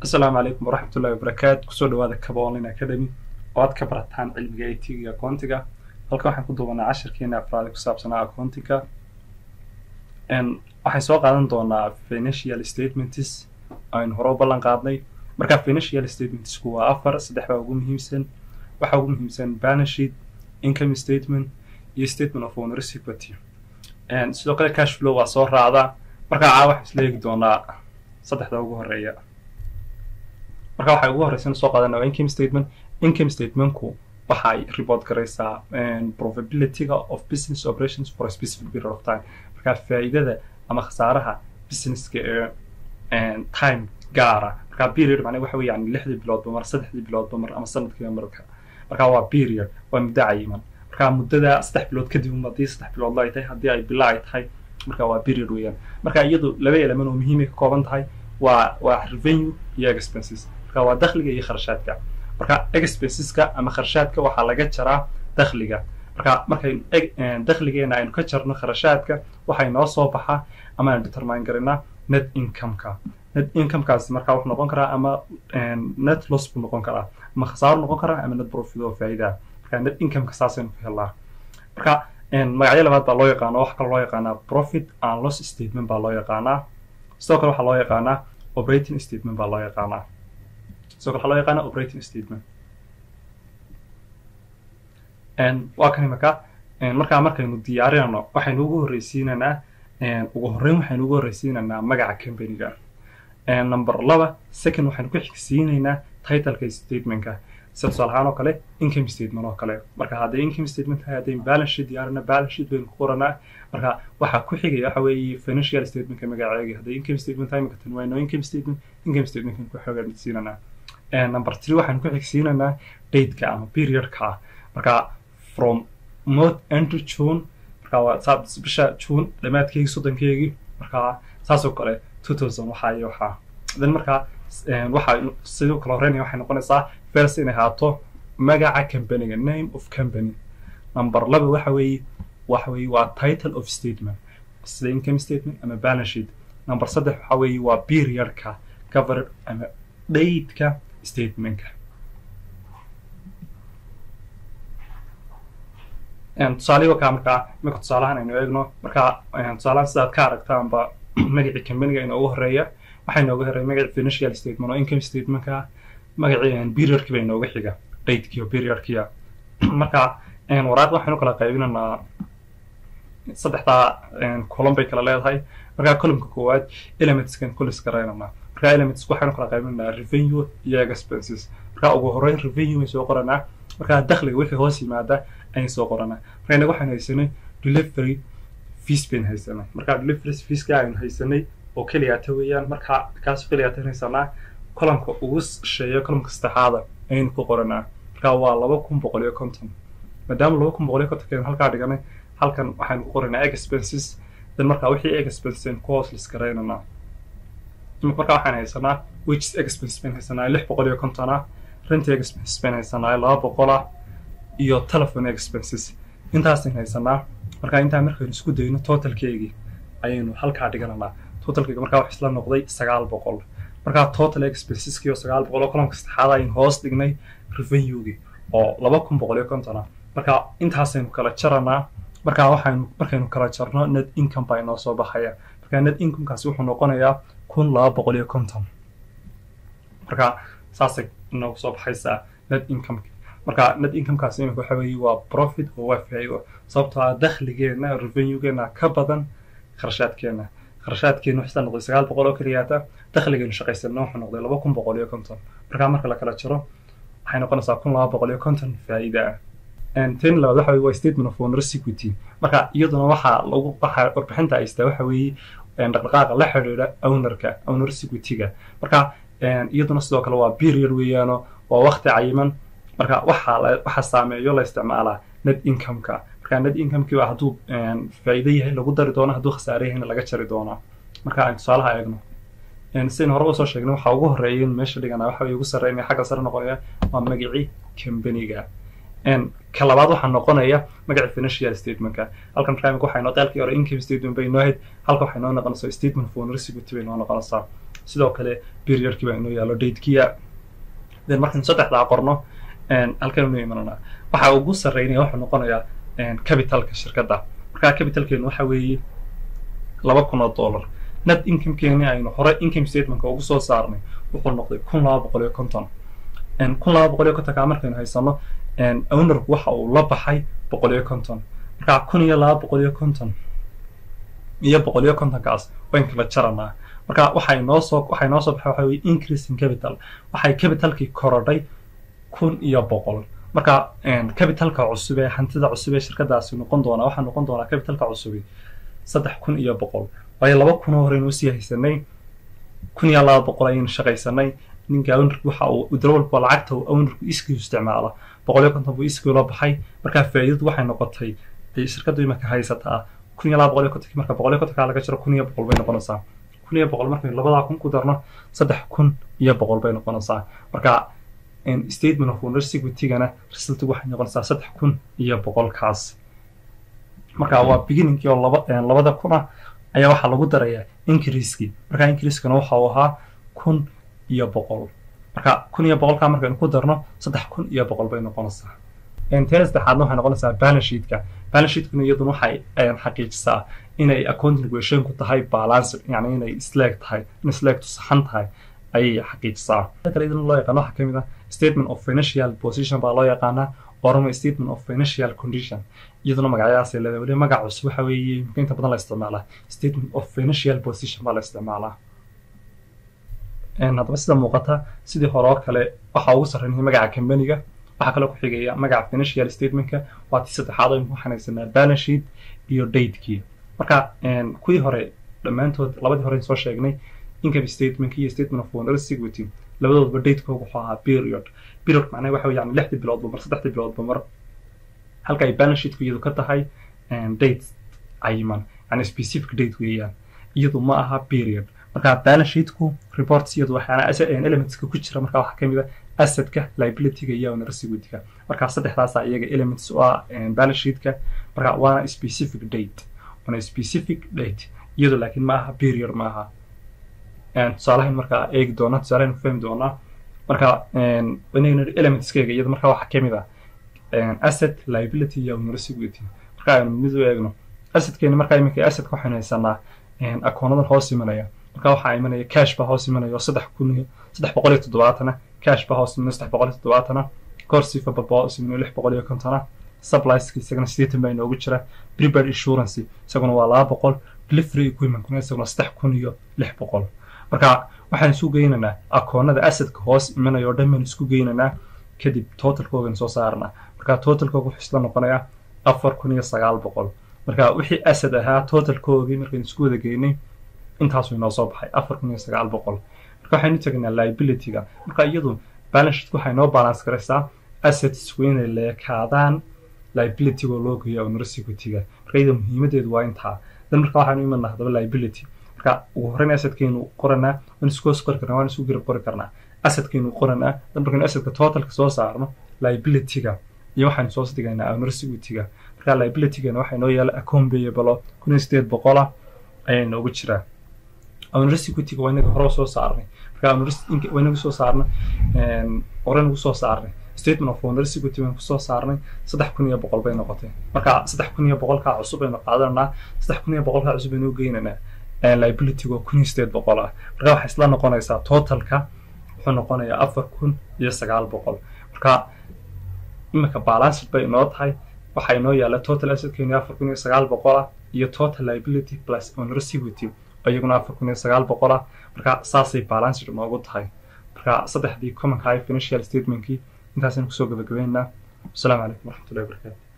asalaamu calaykum waraxmatullahi wabarakaatu kusoo dhawaada kaba online academy oo aad ka barataan cilmiga it iyo akoontiga halkan waxaan ku duubanaa cashirkeena afraadi ku saabsanaa akoontiga waxaan soo qaadan doonaa financial statements aynu hore u ballan qaadnay marka financial statementsku waa afar saddex baa ugu muhiimsan waxaa ugu muhiimsan balance sheet income statement iyo statement of owner equity sidoo kale cash flow waa soo raacdaa markaa caa waxaan isla eegi doonaa saddexda ugu horeeya marka waxay ugu horreysana soo qaadana waa income statement income statementku waxay report garaysaa probabilityga of business operations for a specific period of time marka faa'iidada ama khasaaraha businesska ee time gaara marka period macnaha waxa weeye yani lixdii biloodba mar saddexdii biloodba mar ama sanadkiiba marka marka waa period waa muddo cayiman marka muddada saddex bilood kadib um haddii saddex biloodla ay tahay haddii ay bilo ay tahay marka waa period weeyaan marka iyadu laba element oo muhiimay ka kooban tahay waa waa revenue iyo expenses marka waa dakhliga iyo kharashaadka marka expenseska ama kharashaadka waxaa laga jaraa dakhliga marka markaynu dakhligeena aynu ka jarno kharashaadka waxay noo soo baxaa ama aynu determine garinaa net incomeka net incomekaasi marka wuxuu noqon karaa ama net loss buu noqon karaa ama khasaaro noqon karaa ama net profit oo faa'iida marka net incomeka saasaynu ku helnaa marka magacyo labaad baa loo yaqaana waxa kale loo yaqaanaa profit and loss statement baa loo yaqaanaa sidoo kale waxaa loo yaqaanaa operating statement baa loo yaqaanaa sidoo kale waxaa loo yaqaanaa operating statement waa kan imaka markaa markaynu diyaarinayno waxaynu ugu horreysiinanaa ugu horreyn waxaynu ugu horreysiinaynaa magaca companyga number laba second waxaynu ku xigsiinaynaa titleka statementka sida tusaale ahaan oo kale income statement oo kale marka hadday income statement tahay haddayn balance sheet diyaarina balance sheet baynu ku qoranaa marka waxaa ku xigaya waxa weeye financial statementka magaceega hadday income statement tahay imika tan wayno income statement income statementkan ku xogsiinanaa number three waxaynu ku xigsiinanaa dateka ama periodka ah marka from month end to june marka waa bisha june dhammaadkeygii soddonkeygii marka saasoo kale two thousand waxaa iyo waxaa then marka waxaa sidoo kale horeynaya waxay noqonaysaa first inay ahaato magaca companyga name of company number laba waxa weeye waxa weeye waa title of statement sida income statement ama balance sheet number saddex waxa weeye waa periodka covered ama dateka statementka tusaalihi wakaa markaa imika tusaalahan aynu eegno markaa tusaalahan sidaad ka aragtaanba magacii companyga inoogu horeeya waxaa inooga horeeya magacii financial statement oo income statementka magacii periodkii ba inooga xiga datekii oo periodkiia marka waraaqda waxaynu kala qaybinaynaa saddexdaa column bay kala leedahay markaa columnka koowaad elementskan kulis garaynanaa markaa elements waxaynu kala qaybinaynaa revenue iyo expenses markaa ugu horeyn revenue bay soo qoranaa markaa dakhliga wixii hoos yimaada ayaan soo qoranaa marka inaga waxaynu haysanay delivery fees baynu haysanay markaa delivery feeska aynu haysanay oo keliyaata weeyaan markaa kaas keliyaata haysanaa columnka ugu shisheeya columnka saddexaada ayaynu ku qoranaa markaa waa laba kun boqol iyo konton maadaama laba kun boqol iyo kontonkeenu halkaa dhiganay halkan waxaynu ku qoranaa expenses then markaa wixii expenses aynu ku hoos lisgaraynanaa markaa waxaan haysanaa wages expenses baynu haysanaa lix boqol iyo konton ah renty expenses baynu haysanaa laba boqol ah iyo telephone expenses intaasaynu haysanaa markaa intaa markaynu isku dayno totalkeygii ayaynu halkaa dhigananaa totalkeyga markaa wax isla noqday sagaal boqol markaa total expenseski oo sagaal boqol oo columka saddexaad aynu hoos dhignay revenuegii oo laba kun boqol iyo konton ah marka intaasaynu kala jaranaa markaa waxaynu markaynu kala jarno net income baa inoo soo baxaya markaa net incomekaasi wuxuu noqonayaa kun laba boqol iyo konton marka saasay inoogu soo baxaysaa net income marka net incomekaasi imika waxa weeye waa profit oo waa faa'iido sababtoo ah dakhligeena revenuegeena ka badan kharashaadkeena kharashaadkeena waxaa noqday sagaal boqol oo keliyaata dakhligeenu shaqaysana wuxuu noqday laba kun boqol iyo konton markaa marka la kala jaro waxay noqonaysaa kun laba boqol iyo konton faa'iida ah ten labaad waxa weye waa statement of owner equity marka iyaduna waxaa lagu waxa warbixinta haystaa waxa weeye dhaqdhaqaaqa la xidhiidha ownerka owner equity-ga marka iyaduna sidoo kale waa period weeyaano waa waqti cayiman marka waxaa waxaa saameeyo la isticmaalaa net incomeka marka net incomekii waa hadduu faa'iido yahay lagu dari doono hadduu khasaare yahayna laga jari doonaa marka aynu tusaalaha eegno sidaynu hore usoo sheegnay waxaa ugu horeeya in meesha dhiganaa waxa ugu sarreynaya xagga sare noqonaya waa magacii companyga ka labaad waxaa noqonaya magaca financial statementka halkan markaa imika waxay noo qeylkii hore income statement bay noo ahayd halka waxay noo noqonaysaa statement for receipt bay noo noqonaysaa sidoo kale periodkii baa inoo yaalo datekiya then markaan saddexdaa qorno halkan inoo imananaa waxa ugu sarreynaya wuxuu noqonayaa capitalka shirkadda markaa capitalkeenu waxa weeye laba kun oo dollar net incomekeeni aynu hore income statementka ugu soo saarnay wuxuu noqday kun laba boqol iyo konton kun laba boqol iyo kontonkaa markaynu haysano ownerku waxa uu la baxay boqol iyo konton markaa kun iyo laba boqol iyo konton iyo boqol iyo kontonkaas wayn kala jaranaa marka waxay noo soo waxay noo soo baxay waxa weye increasing capital waxay capitalkii korodhay kun iyo boqol marka capitalka cusub ee hantida cusub ee shirkadaasi noqon doonaa waxaa noqon doonaa capitalka cusubi saddex kun iyo boqol waayo laba kunoo horeynu usii haysanay kun iyo laba boqol ayaynu shaqaysanay ninka ownerku waxa uu dalwalba lacagta uu ownerku iskii isticmaala boqol iyo konton buu iskii la baxay markaa faa'iidadu waxay noqotay dee shirkaddu imaka haysataa kun iyo laba boqol iyo kontonkii marka boqol iyo kontonkaa laga jiro kun iyo boqol bay noqonaysaa kun iyo boqol markaynu labadaa kun ku darno saddex kun iyo boqol bay noqonaysaa marka statement of owner security-gana resultigu waxay noqonaysaa saddex kun iyo boqolkaas marka waa beginningkii oo laba labada kun ah ayaa waxaa lagu darayaa increasekii marka increasekana waxa uu ahaa kun iyo boqol marka kun iyo boqolkaa markaynu ku darno saddex kun iyo boqol bay noqonaysaa teena saddexaadna waxay noqonaysaa balance sheetka balance sheetkuna iyaduna waxay xaqiijisaa inay accounting equationku tahay balance yani inay isleeg tahay in isleegtu saxan tahay ayay xaqiijisaa kale iyaduna loo yaqaano waxaa kamid ah statement of financial position baa loo yaqaanaa orama statement of financial condition iyaduna magacyadaasay leedahay weli magac cusub waxa weeye inta badan la isticmaalaa statement of financial position baa la isticmaalaa haddaba sida muuqata sidii hore oo kale waxaa ugu sarreynaya magaca companiga waxaa kaloo ku xigaya magaca financial statementka waa tii saddexaad aynu ku xanaysanaa balance sheet iyo datekii marka kuwii hore dhammaantood labadii hore soo sheegnay income statement iyo statement of owner security labadoodba datekooga wuxuu ahaa period period macnaha waxa yani lixdii biloodba mar saddexdii biloodba mar halka ay balance sheetku iyadu ka tahay date cayiman yani specific date weeyaan iyadu ma aha period marka balance sheetku reports iyadu waxyaana elementska ku jira marka waxaa kamid a assetka liabilityga iyo owner securityga marka saddexdaasa iyaga elements u ah balance sheetka marka waana specific date waana specific date iyadu laakiin ma aha period ma aha tusaalahayn markaa eegi doona tusaalahayn ku fahmi doonaa marka inaynu elementskayga iyada marka waxaa kamid ah asset liability iyo owner security marka aynu mid u eegno assetkeeni marka iminka assetka waxaynu haysanaa akoonadan hoos imanaya marka waxaa imanaya cash baa hoos imanaya oo saddex kun iyo saddex boqol iyo toddobaatana cash baa hoos imanaya saddex boqol iyo toddobaatana corsifa baa hoos imanaya lix boqol iyo kontona supplieska isagana sideetan baa inoogu jira prepaid insurance isaguna waa laba boqol delivery equipmentkuna isaguna saddex kun iyo lix boqol marka waxaan isu geynaynaa akoonada assetka hoos imanaya oo dhan baan isku geynaynaa kadib totalkoogan soo saarnaa marka totalkooga wuxuu isla noqonayaa afar kun iyo sagaal boqol marka wixii asset ahaa totalkoogii markaynu isku wada geynay intaasuu inoo soo baxay afar kun iyo sagaal boqol marka waxaynu tegaynaa liabilityga marka iyadu balance sheet waxay noo balance garaysaa assetsku inay leekaadaan liabilitygoo loo geeyo owner securityga marka iyada muhiimadeedu waa intaa dan marka waxaanu imanaa haddaba liability marka ugu horreyn assetkaynu qoranaa waan isku hoos qori karnaa waan isku garab qori karnaa assetkaynu qoranaa dan markaynu assetka totalka soo saarno liabilityga iyo waxaynu soo dhigaynaa owner securityga marka liabilitygana waxaa inoo yaala account payable kun iyo sideed boqola ayaa inoogu jiraa owner securityga waa inaga hore soo saarnay marka waa inagu soo saarnay hore nagu soo saarnay statement of owner security baynu kusoo saarnay saddex kun iyo boqol bay noqotay marka saddex kun iyo boqolkaa cusub baynu qaadananaa saddex kun iyo boqolkaa cusub baynu geynaynaa liabilityga kun iyo sideed boqol ah marka waxay isla noqonaysaa totalka wuxuu noqonayaa afar kun iyo sagaal boqol marka iminka balanced bay inoo tahay waxaa inoo yaala total assetkeeni afar kun iyo sagaal boqol ah iyo total liability plus owner security iyaguna afar kun iyo sagaal boqol ah marka saasay balanced noogu tahay marka saddexdii common high financial statementkii intaasaynu kusoo gabagabeynaa wasalaamu calaykum waraxmatullahi wabarakatu